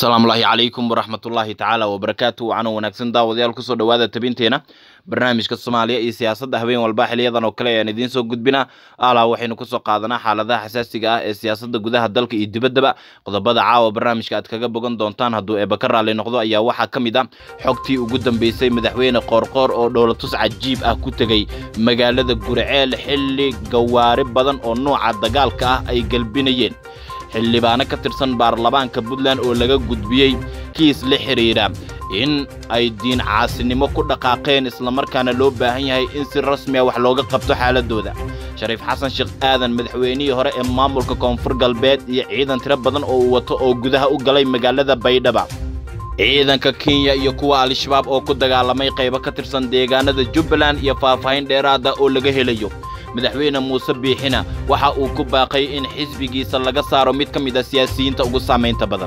asalaamu laahi calaykum waraxmatullaahi tacaala wabarakaatu wacan wanaagsan daawadayaal kusoo dhowaada tabinteena barnaamijka soomaaliya iyo siyaasadda habeen walba xiliyadan oo kale ayaan idiin soo gudbinaa alaa waxaynu kusoo qaadanaa xaaladaha xasaasiga ah ee siyaasadda gudaha dalka iyo dibaddaba qodobada caawa barnaamijka aad kaga bogan doontaan hadduu eeba ka raalli noqdo ayaa waxaa ka mid ah xogtii ugu dambeysay madaxweyne qoorqoor oo dhowlatus cajiib ah ku tegey magaalada guriceel xilli gawaari badan oo nooca dagaalka ah ay gelbinayeen xildhibaano ka tirsan baarlamaanka puntland oo laga gudbiyey kiis la xidhiidha in ay diin caasinimo ku dhaqaaqeen islamarkaana loo baahan yahay in si rasmi a wax looga qabto xaaladooda shariif xasan sheekh aadan madaxweynihii hore ee maamulka koonfur galbeed iyo ciidan tiro badan oo uu wato oo gudaha u galay magaalada baydhaba ciidanka kenya iyo kuwa al-shabaab oo ku dagaalamay qaybo ka tirsan deegaanada jubbaland iyo faahfaahin dheeraada oo laga helayo madaxweyne muuse biixina waxa uu ku baaqay in xisbigiisa laga saaro mid ka mid a siyaasiyiinta ugu saamaynta badan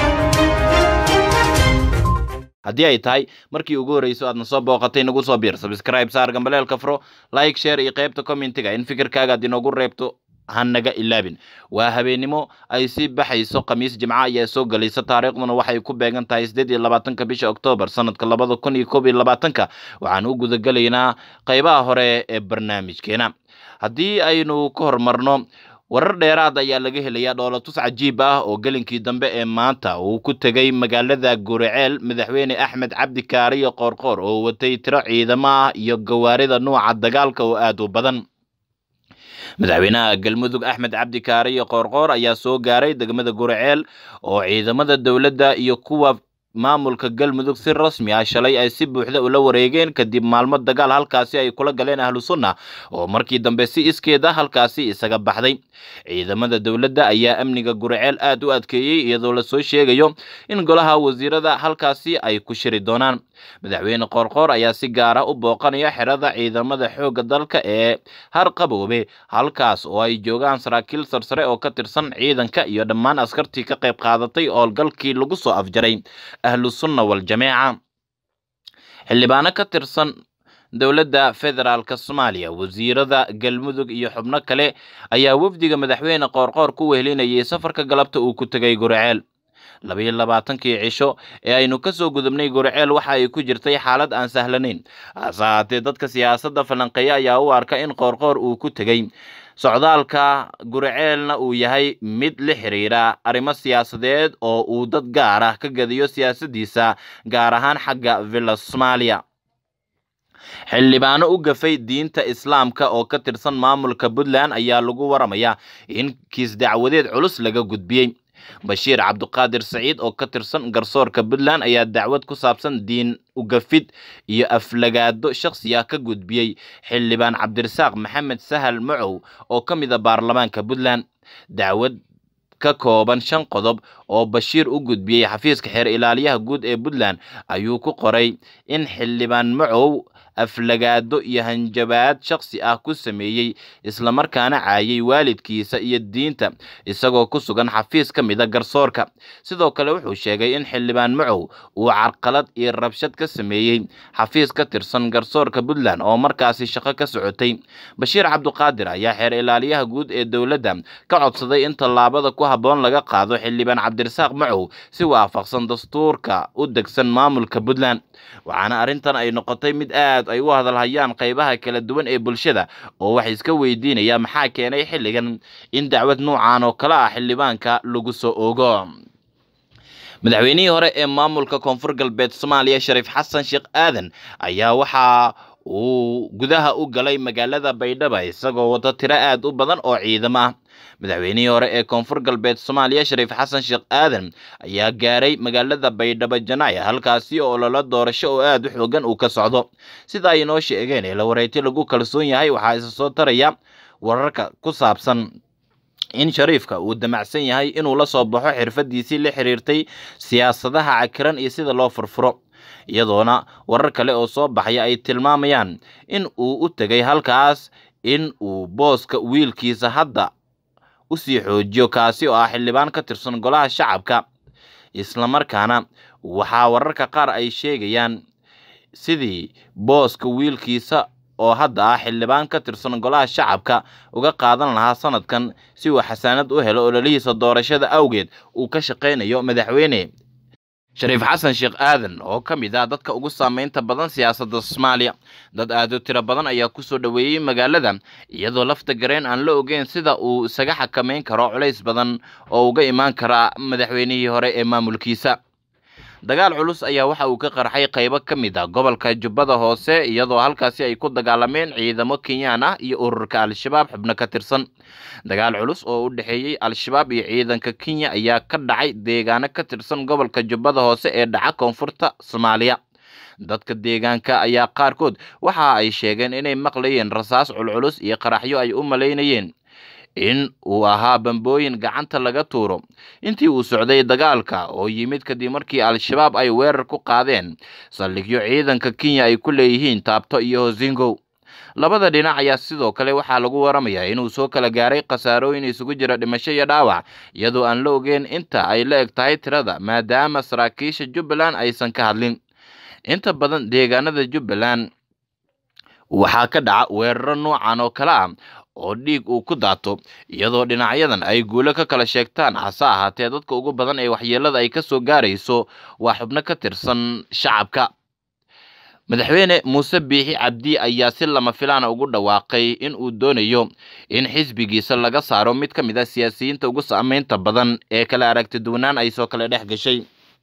haddii ay tahay markii ugu horrayso aadna soo booqatay nagu soo biir sabscribe saar gambaleelka furo like share iyo qaybta commentiga in fikirkaaga aad inoogu reebto hanaga ilaabin waa habeennimo ay sii baxayso khamiis jimco ayaa soo gelaysa taariikhduna waxay ku beegan tahay siddeed iyo labaatanka bisha oktoobar sanadka labada kun iyo koob iyo labaatanka waxaan u gudagelaynaa qaybaha hore ee barnaamijkeena haddii aynu ka hormarno warar dheeraad ayaa laga helayaa dhoolatus cajiib ah oo gelinkii dambe ee maanta uu ku tegey magaalada guriceel madaxweyne axmed cabdi kaariyo qoorqoor oo watay tiro ciidamo ah iyo gawaarida nuuca dagaalka oo aad u badan madaxweynaha galmudug axmed cabdi kaariyo qoorqoor ayaa soo gaaray degmada guriceel oo ciidamada dowladda iyo kuwa maamulka galmudug si rasmi ah shalay ay si buuxda ula wareegeen kadib maalmo dagaal halkaasi ay kula galeen ahlu sunna oo markii dambe si iskeeda halkaasi isaga baxday ciidamada dowladda ayaa amniga guriceel aad u adkeeyey iyadoo lasoo sheegayo in golaha wasiirada halkaasi ay ku shiri doonaan madaxweyne qoorqoor ayaa si gaara u booqanaya xerada ciidamada xoogga dalka ee harqaboobe halkaas oo ay joogaan saraakiil sarsare oo ka tirsan ciidanka iyo dhammaan askartii ka qayb qaadatay howlgalkii lagu soo afjaray ahlu sunna waljamaaca xildhibaano ka tirsan dowladda federaalk soomaaliya wasiirada galmudug iyo xubno kale ayaa wafdiga madaxweyne qoorqoor ku wehelinayay safarka galabta uu ku tegay guriceel labayo labaatankii cisho ee aynu ka soo gudubnay guriceel waxa ay ku jirtay xaalad aan sahlanayn hase haatee dadka siyaasadda falanqeeya ayaa u arka in qoorqoor uu ku tegey socdaalka guriceelna uu yahay mid la xiriira arrimo siyaasadeed oo uu dad gaar ah ka gadiyo siyaasaddiisa gaar ahaan xagga villa soomaaliya xildhibaano u gafay diinta islaamka oo ka tirsan maamulka puntland ayaa lagu waramayaa in kiis dacwadeed culus laga gudbiyey bashiir cabduqaadir saciid oo ka tirsan garsoorka puntland ayaa dacwad ku saabsan diin ugafid iyo aflagaado shakhsiya ka gudbiyey xildhibaan cabdirasaaq maxamed sahal macow oo ka mid a baarlamaanka puntland dacwad ka kooban shan qodob oo bashiir u gudbiyey xafiiska xeer ilaaliyaha guud ee puntland ayuu ku qoray in xildhibaan macow aflagaado iyo hanjabaad shakhsi ah ku sameeyey islamarkaana caayay waalidkiisa iyo diinta isagoo ku sugan xafiis ka mid a garsoorka sidoo kale wuxuu sheegay in xildhibaan macow uu carqalad iyo rabshad ka sameeyey xafiis ka tirsan garsoorka puntland oo markaasi shaqo ka socotay bashiir cabduqaadir ayaa xeer ilaaliyaha guud ee dowladda ka codsaday in tallaabada ku habboon laga qaado xildhibaan cabdirasaaq macow si waafaqsan dastuurka u degsan maamulka puntland waxaana arrintan ay noqotay mid aad ay u hadalhayaan qaybaha kala duwan ee bulshada oo wax iska weydiinaya maxaa keenay xilligan in dacwad nuucan oo kale ah xildhibaanka lagu soo ogo madaxweynihii hore ee maamulka koonfur galbeed soomaaliya shariif xasan sheekh aadan ayaa waxaa uu gudaha u galay magaalada baydhaba isagoo wata tiro aad u badan oo ciidamo ah madaxweynihii hore ee koonfur galbeed soomaaliya shariif xasan sheekh aadan ayaa gaaray magaalada baydhabo janaaya halkaasi oo lala doorasho oo aad u xoogan uu ka socdo sida ay inoo sheegeen ee la wareyti lagu kalsoon yahay waxaa isa soo taraya wararka ku saabsan in shariifka uu damacsan yahay inuu la soo baxo xirfadiisii la xiriirtay siyaasadaha cakiran iyo sida loo furfuro iyadoona warar kale oo soo baxaya ay tilmaamayaan in uu u tegay halkaas in uu booska wiilkiisa hadda usii xoojiyo kaasi oo ah xildhibaan ka tirsan golaha shacabka islamarkaana waxaa wararka qaar ay sheegayaan sidii booska wiilkiisa oo hadda ah xildhibaan ka tirsan golaha shacabka uga qaadan lahaa sanadkan si uu xasaanad u helo ololihiisa doorashada awgeed uu ka shaqaynayo madaxweyne shariif xasan sheekh aadan oo ka mid ah dadka ugu saameynta badan siyaasadda soomaaliya dad aad u tiro badan ayaa kusoo dhoweeyey magaalada iyadoo lafta gareen aan la ogeyn sida uu isaga xakameyn karo culays badan oo uga imaan kara madaxweynihii hore ee maamulkiisa dagaal culus ayaa waxa uu ka qarxay qaybo ka mid ah gobolka jubbada hoose iyadoo halkaasi ay ku dagaalameen ciidamo kenyaan ah iyo ururka al-shabaab xubno ka tirsan dagaal culus oo u dhexeeyey al-shabaab iyo ciidanka kenya ayaa ka dhacay deegaano ka tirsan gobolka jubbada hoose ee dhaca koonfurta soomaaliya dadka deegaanka ayaa qaarkood waxa ay sheegeen inay maqlayeen rasaas culculus iyo qaraxyo ay u malaynayeen in uu ahaa bambooyin gacanta laga tuuro intii uu socday dagaalka oo yimid kadib markii al-shabaab ay weerar ku qaadeen saldhigyo ciidanka kenya ay ku leeyihiin taabto iyo hosingow labada dhinac ayaa sidoo kale waxaa lagu waramayaa inuu soo kala gaaray khasaarooyin isugu jira dhimasho iyo dhaawac iyadoo aan la ogeyn inta ay la eg tahay tirada maadaama saraakiisha jubbaland aysan ka hadlin inta badan deegaanada jubbaland waxaa ka dhaca weeraro noocan oo kale ah oo dhiig uu ku daato iyadoo dhinacyadan ay guulo ka kala sheegtaan hase ahaatee dadka ugu badan ee waxyeelada ay ka soo gaarayso waa xubno ka tirsan shacabka madaxweyne muuse biixi cabdi ayaa si lama filaana ugu dhawaaqay in uu doonayo in xisbigiisa laga saaro mid ka mid ah siyaasiyiinta ugu saameynta badan ee kala aragti duwanaan ay soo kala dhex gashay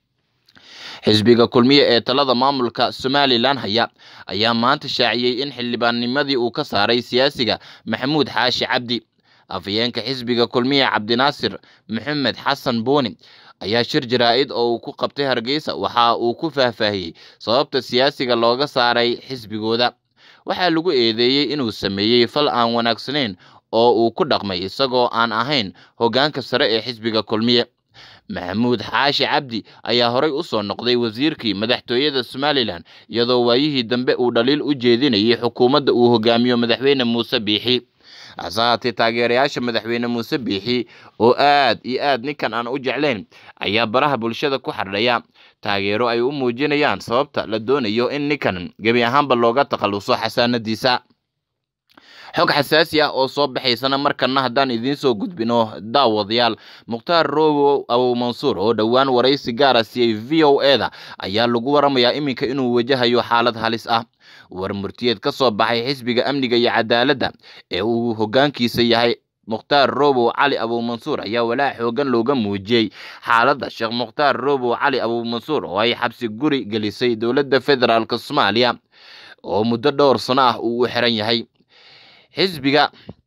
xisbiga kulmiye ee talada maamulka somalilan haya ayaa maanta shaaciyey in xildhibaannimadii uu ka saaray siyaasiga maxamuud xaashi cabdi afhayeenka xisbiga kulmiye cabdinaasir maxamed xasan buuni ayaa shir jaraa-id oo uu ku qabtay hargeysa waxa uu ku faahfaahiyey sababta siyaasiga looga saaray xisbigooda waxaa lagu eedeeyey inuu sameeyey fal aan wanaagsanayn oo uu ku dhaqmay isagoo aan ahayn hoggaanka sare ee xisbiga kulmiye maxamuud xaashi cabdi ayaa horey u soo noqday wasiirkii madaxtooyada somalilan iyadoo waayihii dambe uu dhaliil u jeedinayay xukuumadda uu hogaamiyo madaxweyne muuse biixi hase haatee taageerayaasha madaxweyne muuse biixi oo aad iyo aad ninkan aan u jeclayn ayaa baraha bulshada ku xardhaya taageero ay u muujinayaan sababta la doonayo in ninkan gebi ahaanba looga takhalluso xasaanadiisa xog xasaasi ah oo soo baxaysana markana haddaan idiin soo gudbino daawadayaal mukhtaar rowow abow mansuur oo dhowaan waraysi gaara siiyey v o e da ayaa lagu waramayaa iminka inuu wajahayo xaalad halis ah war murtiyeed ka soo baxay xisbiga amniga iyo cadaaladda ee uu hoggaankiisa yahay mukhtaar robow cali abuumansuur ayaa walaac xoogan looga muujiyey xaaladda sheekh mukhtaar robow cali abuumansuur oo ay xabsi guri gelisay dowladda federaalk soomaaliya oo muddo dhowr sano ah uu u xiran yahay xisbiga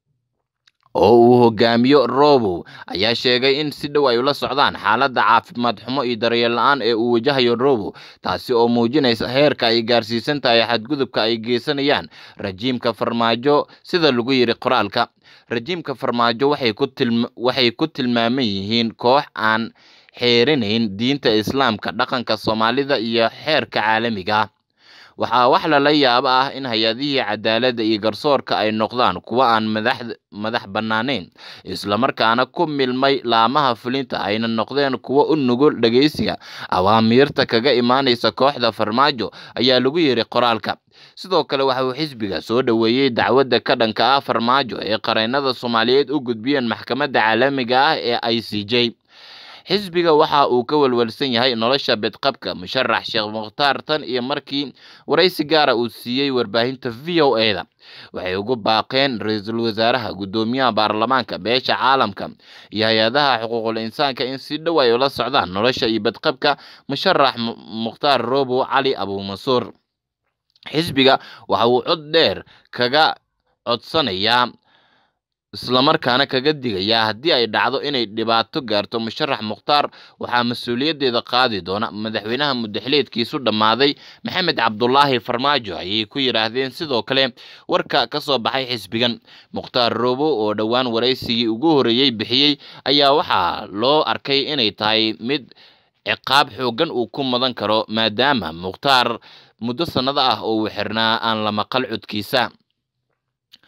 oo uu hogaamiyo robow ayaa sheegay in si dhow ay ula socdaan xaaladda caafimaad xumo iyo daryeel la-aan ee uu wajahayo robow taasi oo muujinaysa heerka ay gaarsiisan tahay xadgudubka ay geysanayaan rajiimka farmaajo sida lagu yidhi qoraalka rajiimka farmaajo waxay ku tilmaaman yihiin koox aan xeerinayn diinta islaamka dhaqanka soomaalida iyo xeerka caalamiga ah waxaa wax lala yaabo ah in hay-adihii cadaaladda iyo garsoorka ay noqdaan kuwo aan madax bannaanayn islamarkaana ku milmay laamaha fulinta ayna noqdeen kuwo u nugul dhegeysiga awaamiirta kaga imaanaysa kooxda farmaajo ayaa lagu yidhi qoraalka sidoo kale waxa uu xisbiga soo dhoweeyey dacwadda ka dhanka ah farmaajo ee qareennada soomaaliyeed u gudbiyeen maxkamadda caalamiga ah ee i c j xisbiga waxa uu ka walwalsan yahay nolosha bedqabka musharax sheekh mukhtaar tan iyo markii waraysi gaara uu siiyey warbaahinta v o e da waxay ugu baaqeen ra-iisul wasaaraha guddoomiyaha baarlamaanka beesha caalamka iyo hay-adaha xuquuqul insaanka in si dhow ay ula socdaan nolosha iyo bedqabka musharax mukhtaar robow cali abuumansuur xisbiga waxa uu cod dheer kaga codsanayaa islamarkaana kaga digayaa haddii ay dhacdo inay dhibaato gaarto musharax mukhtaar waxaa mas-uuliyaddeeda qaadi doona madaxweynaha mudaxileedkiisu dhammaaday maxamed cabdulaahi farmaajo ayay ku yidhaahdeen sidoo kale warka ka soo baxay xisbigan mukhtaar robow oo dhowaan waraysigii ugu horreeyey bixiyey ayaa waxaa loo arkay inay tahay mid ciqaab xooggan uu ku mudan karo maadaama mukhtaar muddo sannado ah oo uu xirnaa aan la maqal codkiisa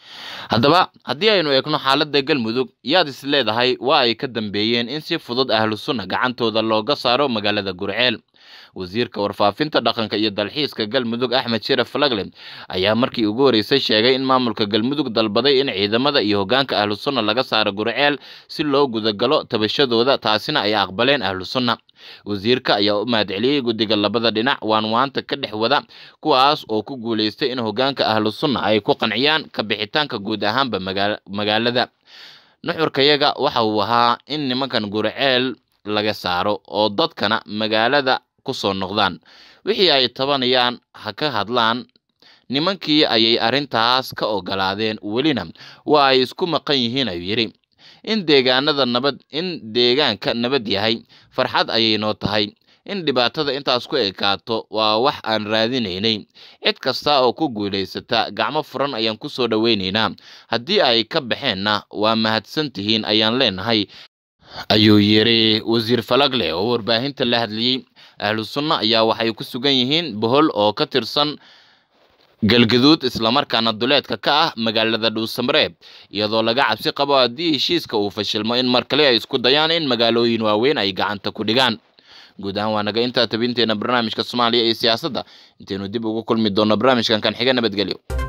haddaba haddii aynu eegno xaaladda galmudug yaad is leedahay waa ay ka dambeeyeen in si fudud ahlu sunna gacantooda looga saaro magaalada gurceel wasiirka warfaafinta dhaqanka iyo dalxiiska galmudug axmed sharaf falagle ayaa markii ugu horeysay sheegay in maamulka galmudug dalbaday in ciidamada iyo hoggaanka ahlu sunna laga saaro gurceel si loo gudagalo tabashadooda taasina ay aqbaleen ahlu sunna wasiirka ayaa u mahadceliyey guddiga labada dhinac waan waanta ka dhex wada kuwaas oo ku guulaystay in hoggaanka ahlu sunna ay ku qanciyaan ka bixitaanka guud ahaanba magaalada nuxurkayaga waxa uu ahaa in nimankan gurceel laga saaro oo dadkana magaalada kusoo noqdaan wixii ay tabanayaan ha ka hadlaan nimankii ayay arrintaas ka ogolaadeen welina waa ay isku maqan yihiin ayuu yidhi in deegaanada nabad in deegaanka nabad yahay farxad ayay noo tahay in dhibaatada intaas ku ekaato waa wax aan raadinaynay cid kasta oo ku guulaysata gacmo furan ayaan ku soo dhoweynaynaa haddii ay ka baxeenna waa mahadsan tihiin ayaan leenahay ayuu yidhi wasiir falagle oo warbaahinta la hadlayey ahlu sunna ayaa waxay ku sugan yihiin bohol oo ka tirsan galgaduud islamarkaana duleedka ka ah magaalada dhuusamareeb iyadoo laga cabsi qabo haddii heshiiska uu fashilmo in mar kale ay isku dayaan in magaalooyin waaweyn ay gacanta ku dhigaan guud ahaan waa naga intaa tabinteena barnaamijka soomaaliya iyo siyaasadda intaynu dib ugu kulmi doonno barnaamijkan kan xiga nabadgelyo